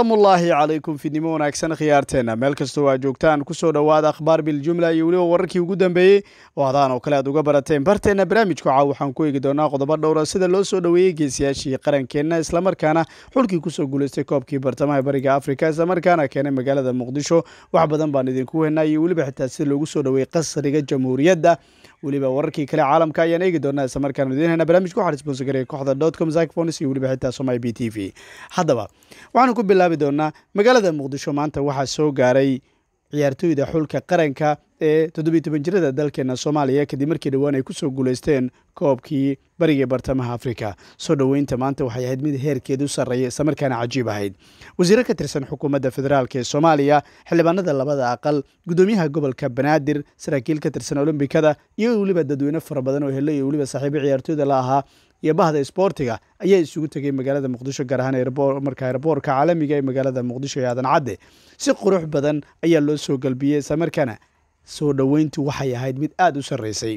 salaamullaahi calaykum fidnimo wanaagsan khiyaarteenna meel kastoo aa joogtaan kusoo dhowaada akhbaar biljumla iyo weliba wararkii ugu dambeeyey oo hadaan oo kale aad uga barateen barteenna barnaamijku caaw waxaan ku eegi doonaa qodobo dhowra sida loo soo dhoweeyey geesiyaashii qarankeenna islamarkaana xulkii kusoo guulaystay koobkii bartamaha bariga afrika islamarkaana keenay magaalada muqdisho wax badan baan idinku weynaa iyo weliba xitaa sida loogu soo dhoweeyey qasriga jamhuuriyadda weliba wararkii kale caalamka ayaan eegi doonaa islamarkaan idiin hena barnamijka waxaa sponsor gareeya kooxda dotcom zacfonis iyo weliba xitaa somai b t v haddaba waxaanu ku bilaabi doonaa magaalada muqdisho maanta waxaa soo gaaray ciyaartooyda xulka qaranka ee toddobiyi toban jirada dalkeena soomaaliya kadib markii dhowaan ay kusoo guulaysteen koobkii bariga bartamaha afrika soo dhoweynta maanta waxay ahayd mid heerkeedu sarreeya islamarkaana cajiib ahayd wasiiro ka tirsan xukuumadda federaalk ee soomaaliya xildhibaanada labada aqal gudoomiyaha gobolka banaadir saraakiil ka tirsan olombikada iyo weliba dadweyne fara badan oo hele iyo weliba saaxiibo ciyaartooyda la ahaa iyo bahda isboortiga ayaa isugu tegay magaalada muqdisho gaar ahaan marka erboorka caalamiga ee magaalada muqdisho ee aadan cadde si qurux badan ayaa loo soo galbiyey islamarkaana soo dhoweyntu waxay ahayd mid aada u sarreysay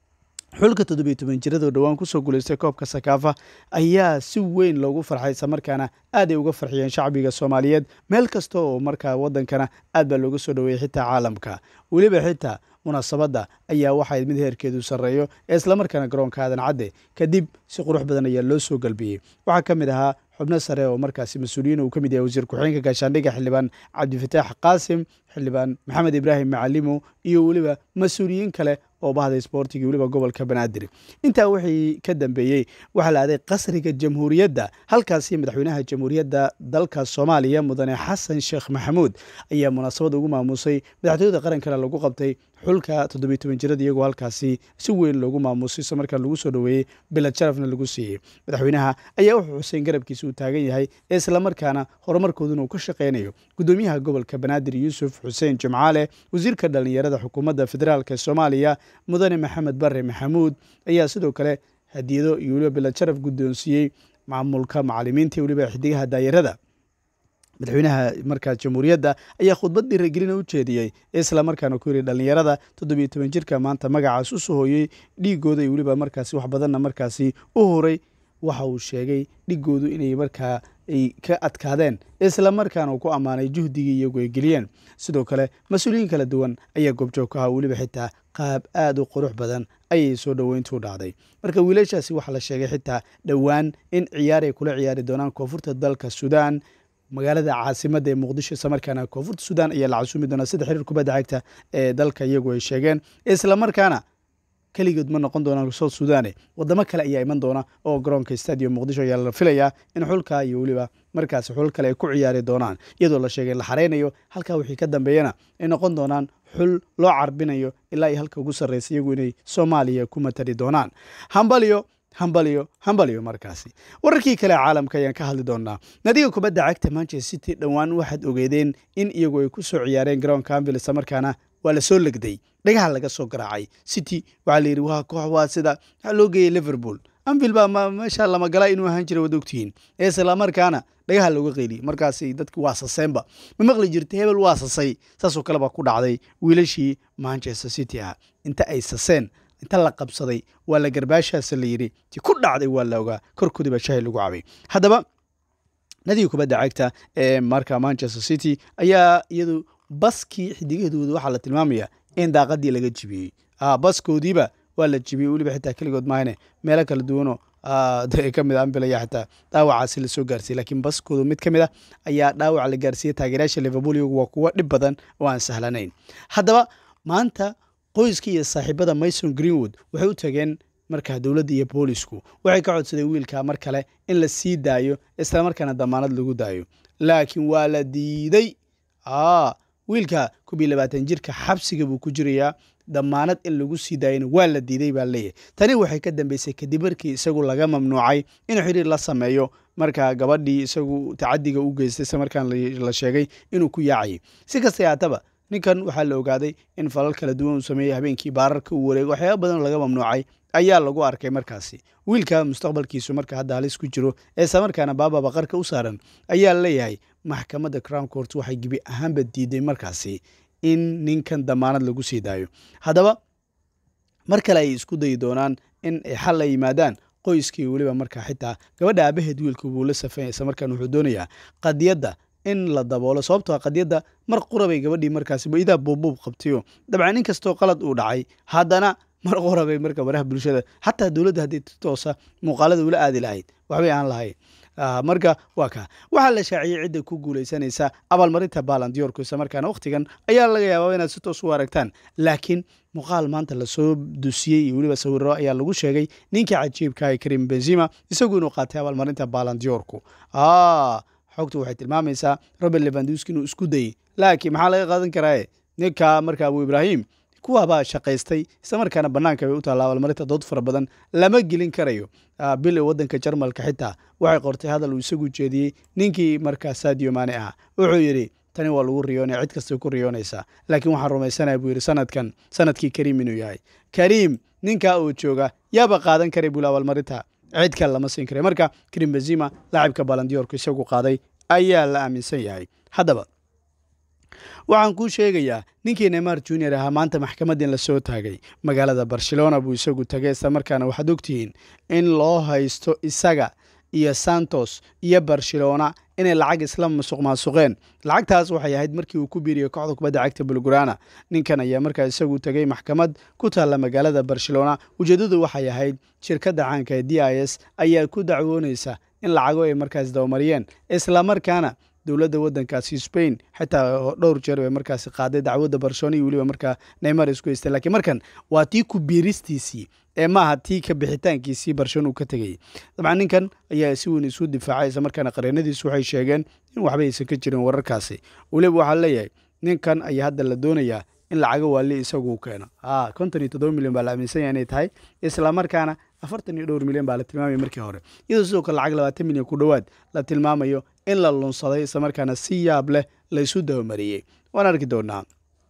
xulka toddobiyo toban jiradoo dhowaan kusoo guulaystay koobka sakaafa ayaa si weyn loogu farxay islamarkaana aad ay uga farxiyeen shacbiga soomaaliyeed meel kasta oo markaa waddankana aad baa looga soo dhoweeyey xitaa caalamka weliba xitaa munaasabadda ayaa waxayd mid heerkeedu sarreeyo ee islamarkaana garoonka aadan cadde kadib si qurux badan ayaa loo soo galbiyey waxaa ka mid ahaa xubno sare oo markaasi mas-uuliyiin uu ka mid yahay wasiir ku-xigeenka gaashaandhigga xildhibaan cabdifataax qaasim xildhibaan maxamed ibraahim macalimo iyo weliba mas-uuliyiin kale oo bahda isboortiga weliba gobolka banaadir intaa wixii ka dambeeyey waxaa la aaday qasriga jamhuuriyadda halkaasi madaxweynaha jamhuuriyadda dalka soomaaliya mudane xasan sheekh maxamuud ayaa munaasabad ugu maamuusay madaxtooyada qarankale lagu qabtay xulka toddobiyo toban jirada iyagoo halkaasi si weyn loogu maamuusay isla markaa lagu soo dhoweeyey bilad sharafna lagu siiyey madaxweynaha ayaa wuxuu xuseyn garabkiisa uu taagan yahay ee islamarkaana horumarkooduna uu ka shaqaynayo gudoomiyaha gobolka banaadir yuusuf xuseen jimcaale wasiirka dhallinyarada xukuumadda federaalk ee soomaaliya mudane maxamed bare maxamuud ayaa sidoo kale hadiyado iyo weliba bilad sharaf guddoonsiiyey maamulka macalimiinta weliba xidigaha daayarada madaxweynaha markaas jamhuuriyadda ayaa khudbad dhiiragelina u jeediyey ee islamarkaana ku yidhi dhallinyarada toddobiyo toban jirka maanta magacaas u sohooyey dhiigooda iyo weliba markaasi wax badanna markaasi u horay waxa uu sheegay dhigoodu inay markaa ay ka adkaadeen islamarkaana uu ku ammaanay juhdigii iyagu ay geliyeen sidoo kale mas-uuliyiin kala duwan ayaa goobjoog ka ahaa weliba xitaa qaab aad u qurux badan ayay soo dhoweyntu dhacday marka wiilashaasi waxaa la sheegay xitaa dhowaan in ciyaar ay kula ciyaari doonaan koonfurta dalka suudaan magaalada caasimadda ee muqdisho islamarkaana koonfurta suudaan ayaa la casuumi doonaa sida xiriir kubadda cagta ee dalka iyagu ay sheegeen islamarkaana keligood ma noqon doonaan south suudane wadamo kale ayaa iman doona oo garoonka stadium muqdisho ayaa la filayaa in xulka iyo weliba markaasi xul kale ay ku ciyaari doonaan iyadoo la sheegay la xareynayo halkaa wixii ka dambeeyana ay noqon doonaan xul loo carbinayo ilaa iyo halka ugu sarreysa iyagu inay soomaaliya ku matali doonaan hambalyo hambalyo hambalyo markaasi wararkii kale caalamka ayaan ka hadli doonaa nadiga kubadda cagta manchester city dhowaan waxaad ogeedeen in iyagu ay ku soo ciyaareen garoonka ambil islamarkaana waa la soo legday dhagaha laga soo garaacay city waxaa la yidhi waa koox waa sida waxaa loo geeyey liverpool anvil baa meesha lamagala inuu ahaan jira wad ogtihiin ee islamarkaana dhagaha looga qeyliyey markaasi dadki waa saseenba ma maqli jirta hebel waa sasay saasoo kale baa ku dhacday wiilashii manchester city ah inta ay saseen inta la qabsaday waa la garbaashaasa la yidhi ti ku dhacday waa la ogaa korkoodii baa shahi lagu cabay haddaba nadiga kubadda cagta ee marka manchester city ayaa iyadu baskii xidigahooda waxaa la tilmaamaya in daaqadii laga jibiyey baskoodiiba waa la jibiyey weliba xitaa keligood maahane meelo kala duwanoo ka mid ambilaya xitaa dhaawacaasi lasoo gaarsiiyey laakiin baskoodu mid ka mid ah ayaa dhaawac la gaarsiiyey taageerayaasha liverpool iyagu waa kuwo dhib badan oo aan sahlanayn haddaba maanta qoyska iyo saaxiibada mason greenwood waxay u tageen markaa dowladda iyo boolisku waxay ka codsadeen wiilka mar kale in la sii daayo islamarkaana damaanad lagu daayo laakiin waa la diiday wiilka koob iyo labaatan jirka xabsiga buu ku jirayaa damaanad in lagu sii daayana waa la diiday baa leeyahay tani waxay ka dambeysay kadib markii isagu laga mamnuucay inuu xiriir la sameeyo markaa gabadhii isagu tacadiga u geystay isla markaan la sheegay inuu ku yaacayay si kasta haataba ninkan waxaa la ogaaday in falal kala duwan uu sameeyey habeenkii baararka uu wareego waxyaaba badan laga mamnuucay ayaa lagu arkay markaasi wiilka mustaqbalkiisu marka hadda halis ku jiro ee islamarkaana baaba baqarka u saaran ayaa leeyahay maxkamadda crown court waxay gebi ahaanba diiday markaasi in ninkan damaanad lagu sii daayo haddaba mar kale ay isku dayi doonaan in ay xal la yimaadaan qoyskii weliba markaa xitaa gabadha aabaheed wiilku buu la safanya isla markaan wuxuu doonayaa qadiyadda in la daboolo sababtoo a qadiyadda mar qurabay gabadhii markaasi idaa buubbuub qabtayo dabcan in kastoo qalad uu dhacay haddana mar qurabay marka baraha bulshada xataa dowladda haddii toosa muuqaalada ula aadi lahayd waxbay aan lahayn marka waa kaa waxaa la shaaciyey cidda ku guulaysanaysa abaalmarinta baalandiyorku isla markaana wakhtigan ayaa laga yaabaa inaad si toos u aragtaan laakiin muuqaal maanta lasoo dusiyey iyo weliba sawiro ayaa lagu sheegay ninkii cajiibka ee karim benzima isagu inuu qaatay abaalmarinta baalandiyorku xogtu waxay tilmaamaysaa robert levanduski inuu isku dayey laakiin maxaa laga qaadan karaa ninka marka abu ibraahim kuwaabaa shaqaystay isla markaana bannaanka bay u taalla abaalmarinta dood fara badan lama gelin karayo bil ee waddanka jarmalka xitaa waxay qortay hadal uu isagu jeediyey ninkii markaa sadio maane ah wuxuu yidhi tani waa lagu riyoonaya cid kastay ku riyoonaysaa laakiin waxaan rumaysanaya buu yidhi sanadkan sanadkii kariim inuu yahay kariim ninkaa uu jooga yaaba qaadan karay buu abaalmarinta cid kale lama siin karay marka karim benzima laacibka balandiyorku isagu qaaday ayaa la aaminsan yahay haddaba waxaan kuu sheegayaa ninkii neymar junior ahaa maanta maxkamaddin la soo taagay magaalada barcelona buu isagu tagay isla markaana waxaad ogtihiin in loo haysto isaga iyo santos iyo barcelona inay lacag isla masuq maasuqeen lacagtaas waxay ahayd markii uu ku biiriyo kooxda kubadda cagta bulgurana ninkan ayaa markaa isagu tegay maxkamad ku taalla magaalada barcelona ujeeddadu waxay ahayd shirkadda caanka ee d i s ayaa ku dacwoonaysa in lacago ay markaas dabamariyeen islamarkaana dowladda waddankaasi spain xitaa dhowr jeer bay markaasi qaaday dacwadda barcelona iyo weliba markaa neymar isku haystay lakiin markan waa tii ku biiristiisii ee maaha tii ka bixitaankiisii barcelona uu ka tegayay dabcan ninkan ayaa si weyn isu difaacay isla markaana qareenadiisu waxay sheegeen in waxba aysan ka jirin wararkaasi weliba waxaa leeyahay ninkan ayaa hadda la doonayaa in lacago waali isagu u keeno a konton iyo toddoba milyan baa la aaminsan yahay inay tahay islamarkaana afartan iyo dhowr milyan baa la tilmaamaya markii hore iyadoo sidoo kale lacag labaatan milyan ku dhowaad la tilmaamayo in la lunsaday islamarkaana si yaab leh laysu dabamariyey waan arki doonaa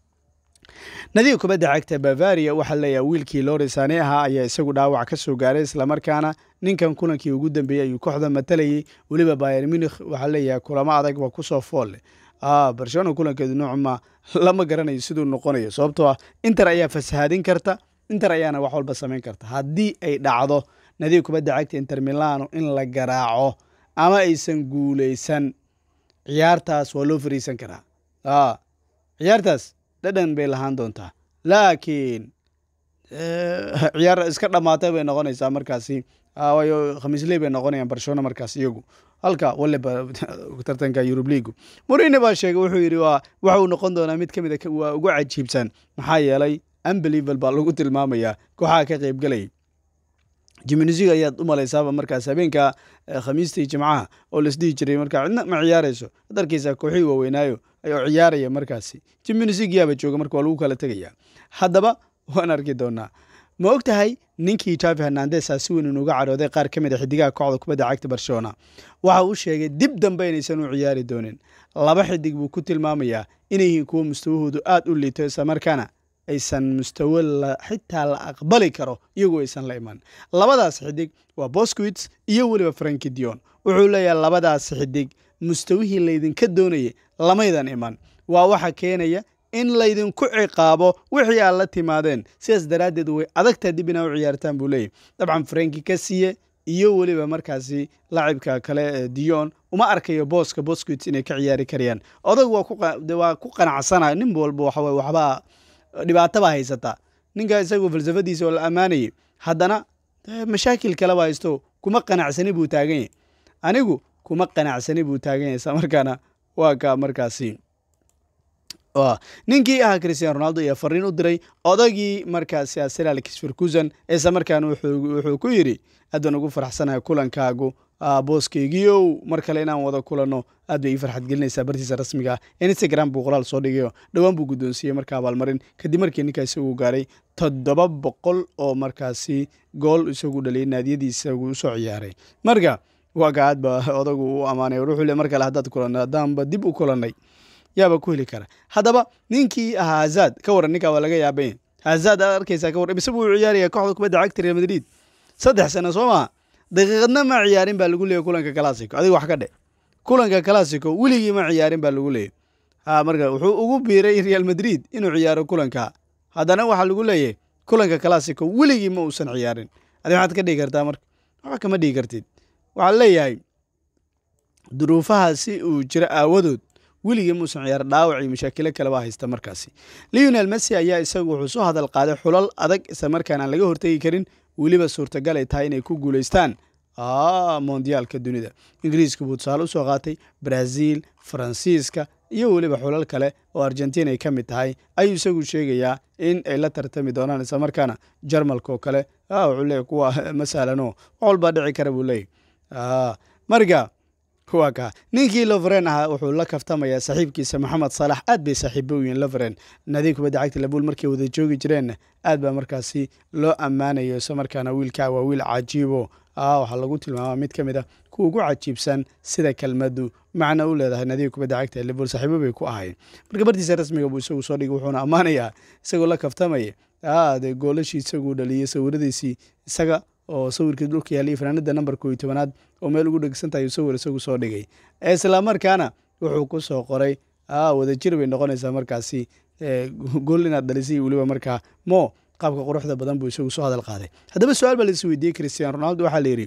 nadiga kubadda cagta bavaria waxaa leeyahay wiilkii lorisane ahaa ayaa isagu dhaawac ka soo gaaray islamarkaana ninkan kulankii ugu dambeeyey ayuu kooxda matalayay weliba bayer munikh waxaa leeyahay kulamo adag waa kusoo foolle barcelona kulankeedu noocma lama garanayo siduu noqonayo sababtoo ah inter ayaa fasahaadin karta inter ayaana wax walba samayn karta haddii ay dhacdo nadiga kubadda cagta inter milano in la garaaco ama aysan guulaysan ciyaartaas waa loo fariisan karaa ciyaartaas dhadhan bay lahaan doontaa laakiin ciyaar iska dhammaatay bay noqonaysaa markaasi waayo khamiisley bay noqonayaan barcelona markaas iyagu halka waliba tartanka yurub liigu morine baa sheegay wuxuu yidhi waa waxa uu noqon doonaa mid ka mid a waa ugu cajiibsan maxaa yeelay unbelieval baa lagu tilmaamayaa kooxaha ka qaybgalayay jiminisiga ayaad u malaysaaba markaas habeenka khamiista iyo jimcaha oo laisdhihi jiray markaa cidna ma ciyaarayso ad arkaysaa kooxihii waaweynaayo ayoo ciyaaraya markaasi jiminisig yaaba jooga marka waa lagu kala tegaya haddaba waan arki doonaa ma og tahay ninkii javi hernandes a si weyn inuga cadhooday qaar ka mid a xidigaha kooxda kubadda cagta barcelona waxa uu sheegay dib dambe inaysan u ciyaari doonin laba xidig buu ku tilmaamayaa inay yihiin kuwo mustawahoodu aad u liito islamarkaana aysan mustawo xitaa la aqbali karo iyagoo aysan la iman labadaas xidig waa bosquits iyo weliba franki dion wuxuu leeyahay labadaas xidig mustawihii laydinka doonayay lamaydan iman waa waxa keenaya in laydinku ciqaabo wixii aad la timaadeen sidaas daraaddeed way adagtaa dib inaa u ciyaartaan buu leeyahy dabcan franki ka siiye iyo weliba markaasi laacibka kale dion uma arkayo booska bosquits inay ka ciyaari karayaan odag waa ku qanacsana nin walba waxaw waxbaa dhibaato baa haysataa ninka isagu falsafadiisa oo la ammaanayay haddana mashaakil kaleba haysto kuma qanacsani buu taagan yahy anigu kuma qanacsani buu taagan yahay isla markaana waa ka markaasi ninkii ahaa christian ronaldo ayaa fariin u diray odagii markaasi arsenal kisferkusan isla markaana wuxuu ku yidhi aad baan ugu faraxsanahay kulankaagu booskeygiiow mar kale inaan wada kulanno aad bay ii farxad gelinaysaa bartiisa rasmiga ah instagram buu qoraal soo dhigayo dhowaan buu guddoonsiiyey marka abaalmarin kadib markii ninkaa isagu gaaray toddoba boqol oo markaasi gool isagu dhaliyay naadiyadiisa uu usoo ciyaaray marka waa ka aad ba odagu u ammaanay wuxuu le mar kale haddaad kulanay haddaanba dib u kulannay yaaba ku heli kara haddaba ninkii ahaa hazad ka waran ninkaa waa laga yaabanya hazad aad arkaysaa ka warran isagu uu ciyaaraya kooxda kubadda cagta real madrid saddex sano soo maha daqiiqadna ma ciyaarin baa lagu leeyay kulanka classico adiga wax ka dhe kulanka classico weligii ma ciyaarin baa lagu leeyay ha marka wuxuu ugu biiray real madrid inuu ciyaaro kulanka haddana waxaa lagu leeyahy kulanka classico weligii ma uusan ciyaarin adi maxaad ka dhigi kartaa marka waxba kama dhigi kartid waxaa leeyahay duruufahaasi uu jiro aawadood weligii muusan ciyaar dhaawac iyo mashaakilo kaleba haysta markaasi leonel messi ayaa isagu wuxuu soo hadal qaaday xulal adag isla markaan aan laga hortegi karin weliba suurtagal ay tahay inay ku guulaystaan mondiyaalka dunida ingiriiska buu tusaale usoo qaatay brazil faransiiska iyo weliba xulal kale oo argentina ay ka mid tahay ayuu isagu sheegayaa in ay la tartami doonaan isla markaana jarmalka oo kale wuxuu leeyahy kuwa masalano wax walbaa dhici kara buu leeyahy marka waa kaa ninkii loveren ahaa wuxuu la kaftamayaa saaxiibkiisa maxamed saalax aad bay saaxiibo u yihiin loveren naadiga kubadda cagta labuul markay wada joogi jireenna aad baa markaasi loo ammaanayo isla markaana wiilkaa waa wiil cajiibo waxaa lagu tilmaamaa mid ka mid a kuwa ugu cajiibsan sida kelmaddu macna u leedahay nadiga kubadda cagta liverpool saaxiibo bay ku ahayn marka bartiisa rasmiga buu isagu soo dhigay wuxuuna ammaanayaa isagoo la kaftamaya de goolashii isaguu dhaliyey sawiradiisii isaga oo sawirkii dhulka yaallay fanaanada nambarka iyo tobanaad oo meel ugu dhegsan tahay sawir isagu soo dhigay isla markaana wuxuu ku soo qoray wadajir bay noqonaysaa markaasi gool inaad dhalisay weliba markaa mo qaabka quruxda badan buu isagu soo hadal qaaday haddaba su-aal baa lais weydiiyey christian ronaldo waxaa la yidhi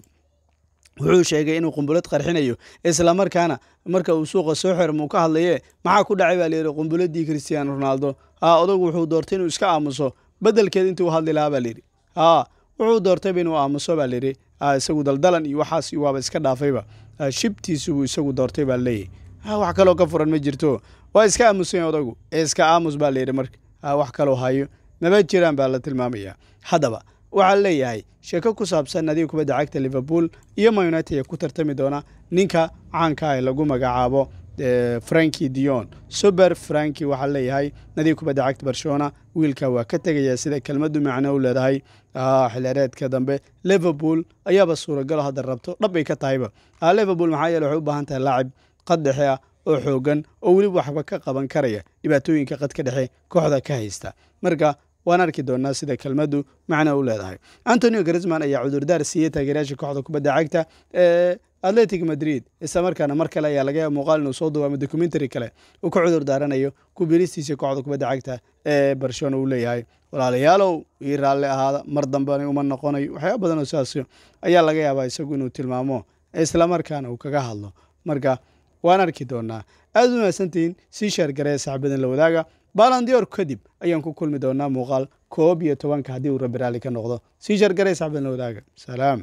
wuxuu sheegay inuu qumbulad qarxinayo isla markaana marka uu suuqa soo xirmuu ka hadlaye maxaa ku dhacay baa layidhi qumbuladii christian ronaldo ha odagu wuxuu doortay inuu iska aamuso bedelkeed intuu hadli lahaa baa layidhi ha wuxuu doortayba inuu aamuso baa layidhi isagu daldalan iyo waxaas waaba iska dhaafayba shibtiisubuu isagu doortay baa leeyahy wax kaloo ka furan ma jirto waa iska aamusan odagu iska aamus baa layidhi marka wax kaloo hayo maba jiraan baa la tilmaamaya haddaba waxaa leeyahay sheeko ku saabsan nadiga kubadda cagta liverpool iyo man united ee ku tartami doona ninka caanka ee lagu magacaabo franki dion suber franki waxaa leeyahay nadiga kubadda cagta barcelona wiilka waa ka tegaya sida kelmaddu macno u leedahay xilheereedka dambe liverpool ayaaba suuragalo hadda rabto dhabbay ka tahayba liverpool maxaa yeele waxay u baahan tahay laacib qad dhexe ah oo xoogan oo weliba waxba ka qaban karaya dhibaatooyinka qadka dhexe kooxda ka haysta marka waan arki doonaa sida kelmaddu macno u leedahay antonio grisman ayaa cudurdaar siiyey taageerayaasha kooxda kubadda cagta ee atletic madrid isla markaana mar kale ayaa laga yaaba muuqaal inuu soo duwaamo documentary kale uu ka cudur daaranayo kubiristiisa kooxda kubadda cagta ee barcelona uu leeyahay walaalayaalow ii raalli ahaada mar dambena uma noqonayo waxyaaba badan oo sidaas ayaa laga yaabaa isagu inuu tilmaamo isla markaana uu kaga hadlo marka waan arki doonaa aad u mahadsantihiin sii sheergaree saxbadan la wadaaga balandior kadib ayaan ku kulmi doonaa muuqaal koob iyo tobanka haddii uu rabbi raalli ka noqdo sii sheergaree saxbadan la wadaaga salaam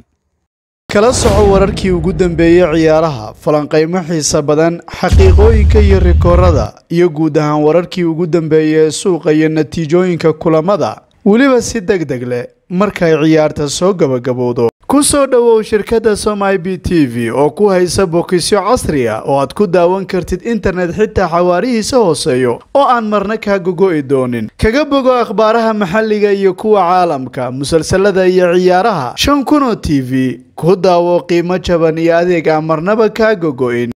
kala soco wararkii ugu dambeeyey ciyaaraha falanqaymo xiisa badan xaqiiqooyinka iyo rikoorada iyo guud ahaan wararkii ugu dambeeyey ee suuqa iyo natiijooyinka kulamada weliba si deg deg leh markay ciyaarta soo gabagabowdo ku soo dhowow shirkadda somai b t v oo ku haysa bokisyo casri ah oo aad ku daawan kartid internet xitaa xawaarihiisa hooseeyo oo aan marna kaa gogo'i doonin kaga bogo akhbaaraha maxalliga iyo kuwa caalamka musalsalada iyo ciyaaraha shan kun oo t v ku daawo qiimo jaban iyo adeeg aan marnaba kaa gogo'in